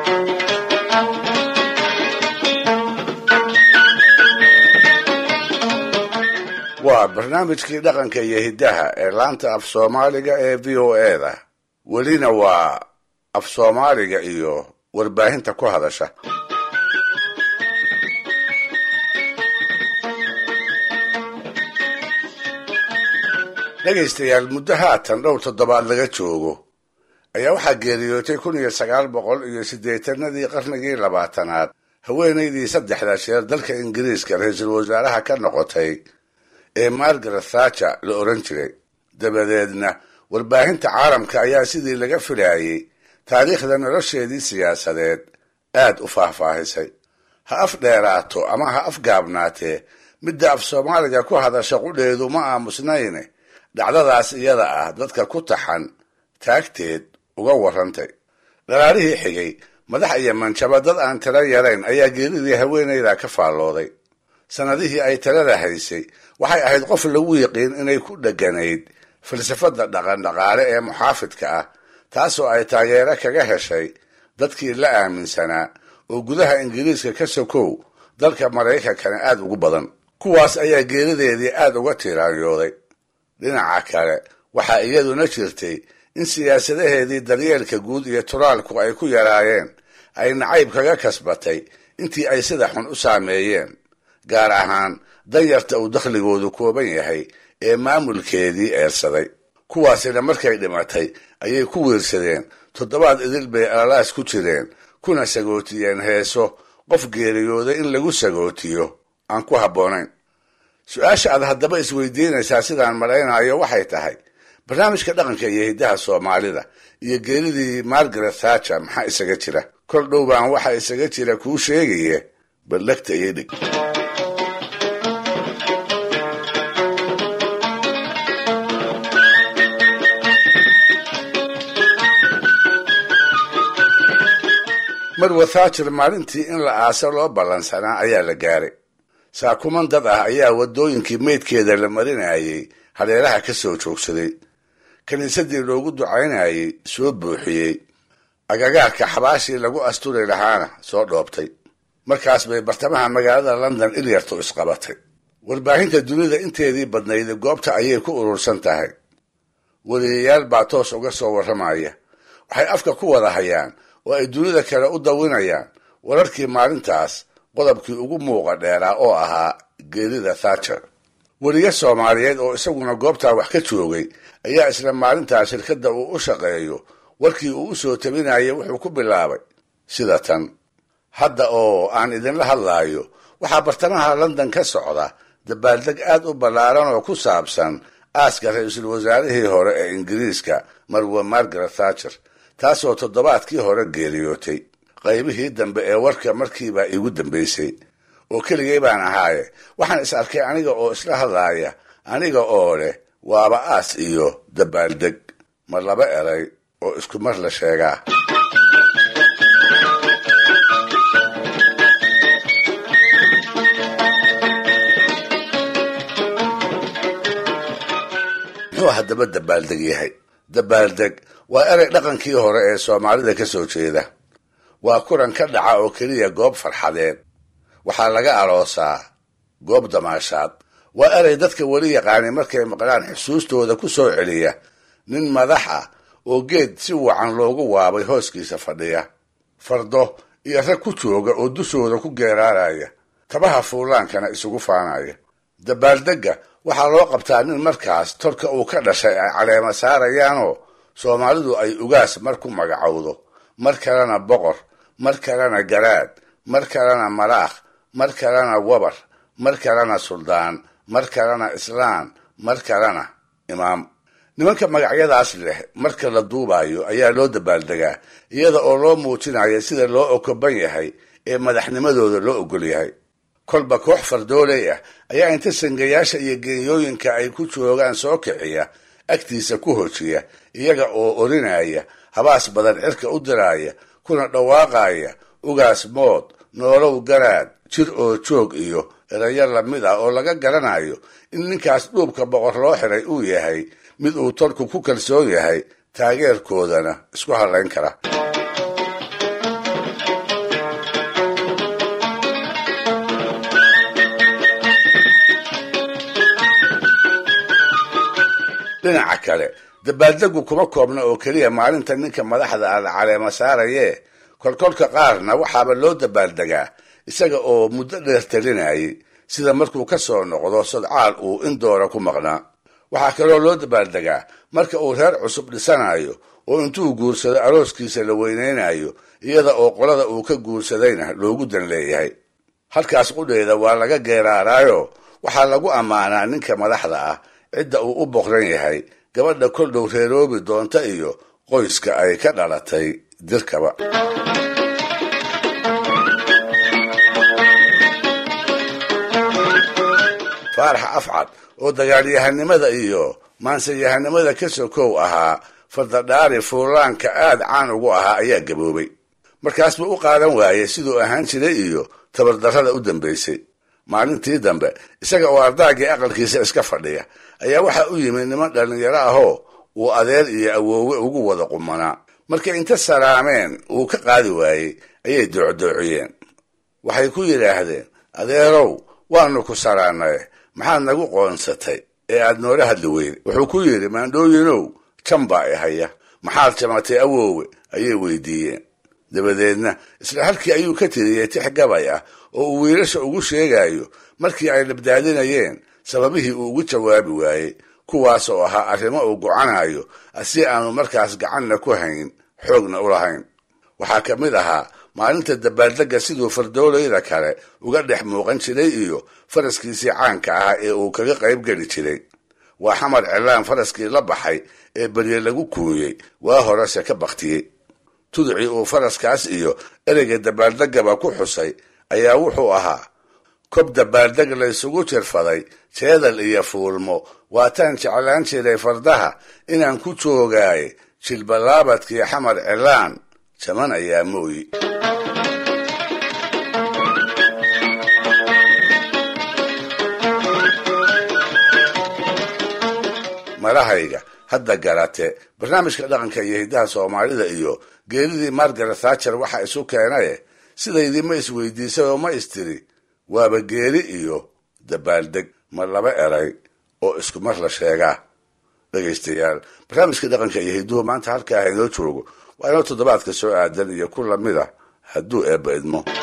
waa barnaamijkii dhaqanka iyo hiddaha ee laanta af soomaaliga ee v o e da welina waa af soomaaliga iyo warbaahinta ku hadasha dhegaystayaal muddo haatan dhowr toddobaad laga joogo ayaa waxaa geeriyootay kun iyo sagaal boqol iyo siddeetanadii qarnigii labaatanaad haweenaydii saddexda jeer dalka ingiriiska ra-iisul wasaaraha ka noqotay ee margaret thatcher la odhan jiray dabadeedna warbaahinta caalamka ayaa sidii laga filaayey taariikhda nolosheedii siyaasadeed aad u faahfaahisay ha af dheeraato ama ha af gaabnaatee midda af soomaaliga ku hadasha qudheedu ma aamusnayne dhacdadaas iyada ah dadka ku taxan taagteed uga warrantay dhalaarihii xigay madax iyo manjaba dad aan tiro yarayn ayaa geeridii haweenayda ka faallooday sannadihii ay talada haysay waxay ahayd qof lagu yiqiin inay ku dheganayd falsafadda dhaqandhaqaale ee muxaafidka ah taasoo ay taageero kaga heshay dadkii la aaminsanaa oo gudaha ingiriiska ka sokow dalka maraykankana aad ugu badan kuwaas ayaa geerideedii aad uga tiiraanyooday dhinaca kale waxaa iyaduna jirtay in siyaasadaheedii daryeelka guud iyo turaalku ay ku yaraayeen ay nacayb kaga kasbatay intii ay sida xun u saameeyeen gaar ahaan danyarta uu dakhligoodu kooban yahay ee maamulkeedii eersaday kuwaasina markay dhimatay ayay ku wiirsadeen toddobaad idil bay alalaas ku jireen kuna sagootiyeen heeso qof geeriyooday in lagu sagootiyo aan ku habboonayn su-aasha aad haddaba isweydiinaysaa sidaan malaynayo waxay tahay barnaamijka dhaqanka iyo hiddaha soomaalida iyo geeridii margaret thatcher maxaa isaga jira kol dhow baan waxa isaga jira kuu sheegaye ballagta iyo dhig marwa thatcher maalintii in la aaso loo ballansanaa ayaa la gaaray saakuman dad ah ayaa waddooyinkii meydkeeda la marinayay hareeraha ka soo joogsaday kiniisadii loogu ducaynayay soo buuxiyey agagaarka xabaashii lagu asturi lahaana soo dhoobtay markaas bay bartamaha magaalada london ilyartu isqabatay warbaahinta dunida inteedii badnayd goobta ayay ku urursan tahay weliyayaal baa toos uga soo warramaya waxay afka ku wada hayaan oo ay dunida kale u dawinayaan wararkii maalintaas qodobkii ugu muuqa dheeraa oo ahaa geerida thatcher weliga soomaaliyeed oo isaguna goobtaa wax ka joogay ayaa isla maalintaa shirkadda uu u shaqeeyo warkii uu u soo tabinayay wuxuu ku bilaabay sida tan hadda oo aan idinla hadlaayo waxaa bartamaha london ka socda dabaaldeg aad u ballaaran oo ku saabsan aaska ra-iisul wasaarihii hore ee ingiriiska marwa margaret thatcher taasoo toddobaadkii hore geeriyootay qaybihii dambe ee warka markiibaa iigu dambaysay oo keligay baan ahaaye waxaan is arkay aniga oo isla hadlaaya aniga oo leh waaba aas iyo dabaaldeg ma laba eray oo isku mar la sheegaa muxuu haddaba dabaaldeg yahay dabaaldeg waa erey dhaqankii hore ee soomaalida ka soo jeeda waa kulan ka dhaca oo keliya goob farxadeed waxaa laga aroosaa goob damaashaad waa erey dadka weli yaqaani markay maqlaan xusuustooda ku soo celiya nin madax ah oo geed si wacan loogu waabay hooskiisa fadhiya fardo iyo rag ku jooga oo dushooda ku geeraaraya tabaha fuulaankana isugu faanaya dabaaldegga waxaa loo qabtaa nin markaas tolka uu ka dhashay ay caleema saarayaanoo soomaalidu ay ugaas mar ku magacowdo mar kalena boqor mar kalena garaad mar kalena malaakh mar kalena wabar mar kalena suldaan mar kalena islaan mar kalena imaam nimanka magacyadaas leh marka la duubayo ayaa loo dabaaldegaa iyada oo loo muujinayo sida loo okoban yahay ee madaxnimadooda loo ogol yahay kolba koox fardooley ah ayaa inta sangayaasha iyo geeyooyinka ay ku joogaan soo kiciya agtiisa ku hojiya iyaga oo orinaya habaas badan cirka u diraaya kuna dhawaaqaya ugaas mood noolow garaad jir oo joog iyo erayo lamid ah oo laga garanayo in ninkaas dhuubka boqor loo xiray uu yahay mid uu tolku ku kalsoon yahay taageerkoodana isku hadlayn kara dhinaca kale dabaaldegu kuma koobna oo keliya maalinta ninka madaxda ah la caleema saarayee kolkolka qaarna waxaaba loo dabaaldegaa isaga oo muddo dheer talinayay sida markuu ka soo noqdo sodcaal uu in doora ku maqnaa waxaa kaloo loo dabaaldegaa marka uu reer cusub dhisanayo oo intuu guursado arooskiisa la weynaynayo iyada oo qolada uu ka guursadayna loogu dan leeyahay halkaas qudheeda waa laga geeraaraayo waxaa lagu ammaanaa ninka madaxda ah cidda uu u boqran yahay gabadha kol dhow reeroobi doonta iyo qoyska ay ka dhalatay dirkaba faarax afcad oo dagaalyahanimada iyo maanseyahanimada ka sokow ahaa fardadhaari fuulaanka aad caan ugu ahaa ayaa gaboobay markaas buu u qaadan waayey siduu ahaan jiray iyo tabardarrada u dambaysay maalintii dambe isaga oo ardaagii aqalkiisa iska fadhiya ayaa waxaa u yimid niman dhallinyaro ahoo uu adeer iyo awoowe ugu wada qumanaa markay inta salaameen uu ka qaadi waayey ayay doocdoociyeen waxay ku yidhaahdeen adeerow waanu ku salaanay maxaad nagu qoonsatay ee aad noola hadli weyday wuxuu ku yidhi maandhooyinow jan baa i haya maxaad jamatay awoowe ayay weydiiyeen dabadeedna isla halkii ayuu ka tiriyey tix gabay ah oo uu wiilasha ugu sheegayo markii ay labdaadinayeen sababihii uu ugu jawaabi waayey kuwaas oo ahaa arrimo uu gocanayo si aanu markaas gacanna ku hayn xoogna u lahayn waxaa ka mid ahaa maalinta dabaaldegga siduu fardoolayda kale uga dhex muuqan jiray iyo faraskiisii caanka ahaa ee uu kaga qayb geli jiray waa xamar cilaan faraskii la baxay ee berye lagu kuuyey waa horese ka baktiyey tuducii uu faraskaas iyo ereyga dabaaldeggaba ku xusay ayaa wuxuu ahaa kob dabaaldeg laysugu jirfaday jeedal iyo fuulmo waataan jeclaan jiray fardaha inaan ku joogaaye jilballaabadkii xamar cilaan jaman ayaa mooyi marahayga hadda garate barnaamijka dhaqanka iyo hiddaha soomaalida iyo geeridii margaret thatcher waxa isu keenaye sidaydii ma isweydiisay oo ma istiri waaba geeri iyo dabaaldeg ma laba eray oo isku mar la sheegaa dhegaystayaal barnaamijka dhaqanka iyo hidduhu maanta halkaa inoo joogo waa inoo toddobaadka soo aadan iyo ku lamid a hadduu eebba idmo